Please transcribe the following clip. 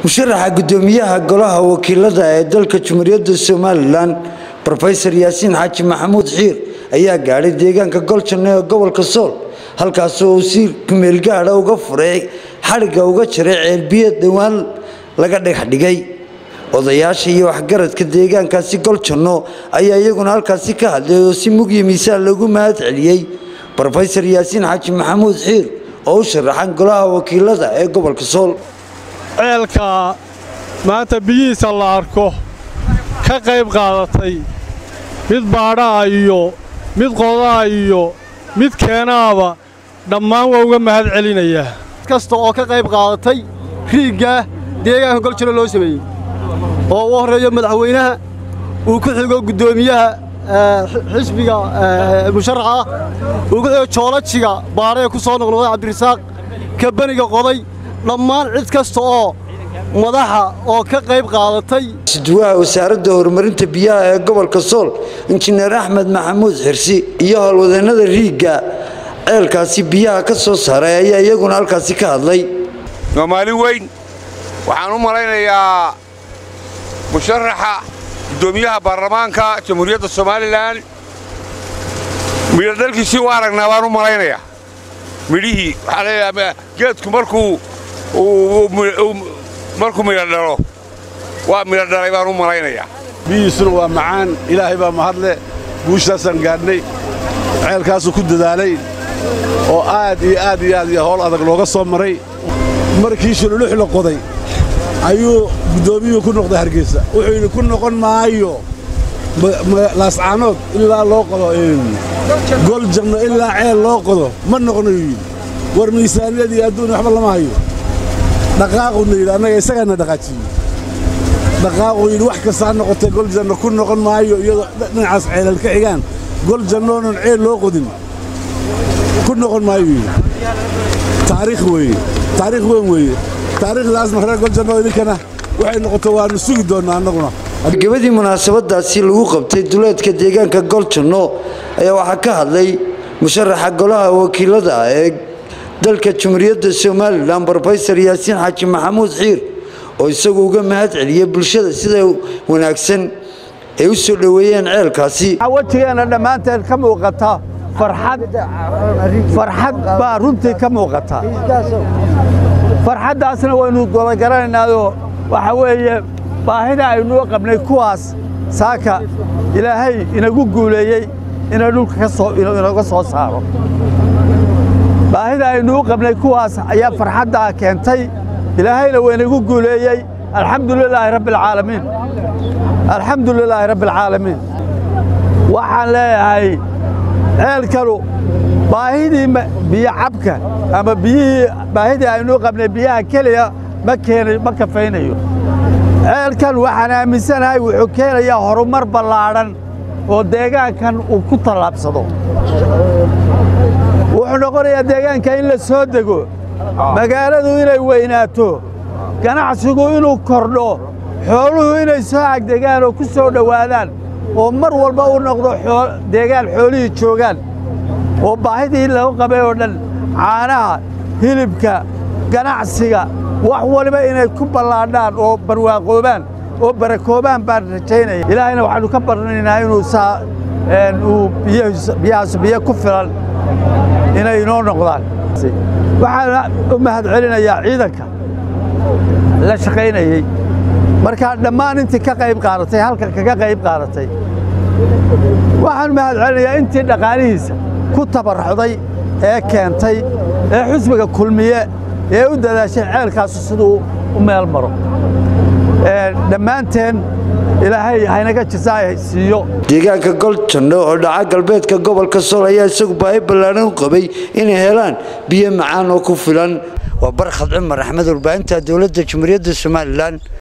musharaxa gudoomiyaha golaha wakiilada ee dalka jumhuuriyadda somalilan rofesor yaasiin xaaji maxamuud xiir ayaa gaadhay deegaanka goljanno ee gobolka sool halkaasoo uu si kumeelgaadha uga furay xadhigga uga jiray ceelbiyeed dhowaan laga dhagaxdhigay odayaasha iyo waxgaradka deegaankaasi goljanno ayaa iyaguna halkaasi ka hadlay oo si mugyo miisaan loogu mahad celiyey rofesor yaasiin xaaji maxamuud xiir oo u sharaxan golaha wakiilada ee gobolka sool ceelka maanta biyihiisa la arko ka qayb qaadatay mid baadha'a iyo mid qoda'a iyo mid keenaaba dhammaan waa uga mahad celinayaa kasta oo ka qayb qaadatay riigga deegaanka goljiro loo sameeyey oo u horreeyo madaxweynaha uu ku xigo guddoomiyaha xisbiga musharaxa uu ku xigo joolajiga baadhee ku soo noqnoqday cabdirasaaq kabaniga qoday dhammaan cid kasta oo madaxa oo ka qayb qaadatay isduwaha wasaaradda horumarinta biyaha ee gobolka sool injineer axmed maxamuud xirsi iyo howlwadeennada riigga ceelkaasi biyaha ka soo saaray ayaa iyaguna halkaasi ka hadlay waa maalin weyn waxaan u malaynayaa musharaxa guddoomiyaha baarlamaanka jamhuuriyadda somalilan midho dalkiisii u aragnaa baan u malaynayaa midhihii waxaa leeyahay geedku markuu markuu midho dhalo waa midho dhalay baan u malaynayaa biyihiisuna waa macaan ilaahay baa mahadle guushaasaan gaadhnay ceelkaasuu ku dadaalay oo aad iyo aad iyo aad iyo howl adag looga soo maray markii shululux la qoday ayuu guddoomiyuhu ku noqday hargeysa wuxuu yidhi ku noqon maayo laascaanood ilaa loo qodo goljanno ilaa ceel loo qodo ma noqonayuu yidhi war miisaaniyadii adduunya waxba lama hayo dhaqaaquna yidhi annaga isagaana dhaqaajiyey dhaqaaquu yidhi wax kasta ha noqotee goljanno ku noqon maayo iyadoo dhinacaas ceelal ka xigaan goljannoonan ceel loo qodin ku noqon maayo yidhi taariikh weeye taariikh weyn weeye taariikhdaasna reer goljanno idinkana waxay noqoto waannu sugi doonnaa annaguna gabadii munaasabadaasi lagu qabtay duleedka deegaanka goljanno ayaa waxaa ka hadlay musharaxa golaha wakiilada ee dalka jumhuuriyadda somalilan rofesor yaasiin xaaji maxamuud xiir oo isagu uga mahad celiyey bulshada sida wanaagsan ay u soo dhoweeyeen ceelkaasi wejigeenna dhammaanteen ka muuqata farxad baa runtii ka muuqata farxaddaasna waynu gobogaranaynaaoo waxa weeye baahida aynuu qabnay kuwaas saaka ilaahay inagu guuleeyey inay dhulka inaga soo saaro baahida aynuu qabnay kuwaas ayaa farxaddaa keentay ilaahayna waynagu guuleeyey alxamdu lilaahi rabbialcaalamiin alxamdu lilaahi rabbialcaalamiin waxaan leeyahay ceelkanu baahidii biyo cabka ama biyihii baahidii aynuu qabnay biyaha keliya ma keenay ma kafaynayo ceelkan waxaan aaminsanahay wuxuu keenayaa horumar ballaadhan oo deegaankan uu ku tallaabsado wuxuu noqonayaa deegaanka in la soo dego magaaladu inay weynaato ganacsigu inuu kordho xooluhu inay soo agdegaan oo ku soo dhowaadaan oo mar walba u noqdo deegaan xoolihii joogaan oo baahidii lagu qabay oo dhan caanaha hilibka ganacsiga wax waliba inay ku ballaadhaan oo barwaaqoobaan oo barakoobaan baan rajaynaya ilaahayna waxaannu ka barnaynaa inuu saa uu biyahaas biyo ku filan inay inoo noqdaan waxaana u mahad celinayaa ciidanka la shaqaynayey markaa dhammaan intii ka qayb qaadatay halkan kaga qayb qaadatay waxaan mahad celinayaa intii dhaqaalihiisa ku tabarrucday ee keentay ee xusbiga kulmiye ee u dadaashay ceelkaasu siduu u meel maro dhammaanteen ilaahay haynaga jasaay siiyo deegaanka goljanno oo dhaca galbeedka gobolka sool ayaa isagu baahi ballaadhan u qabay inay helaan biyo macaan oo ku filan waa barkhad cumar axmed warbaahinta dowladda jumhuuriyadda somalilan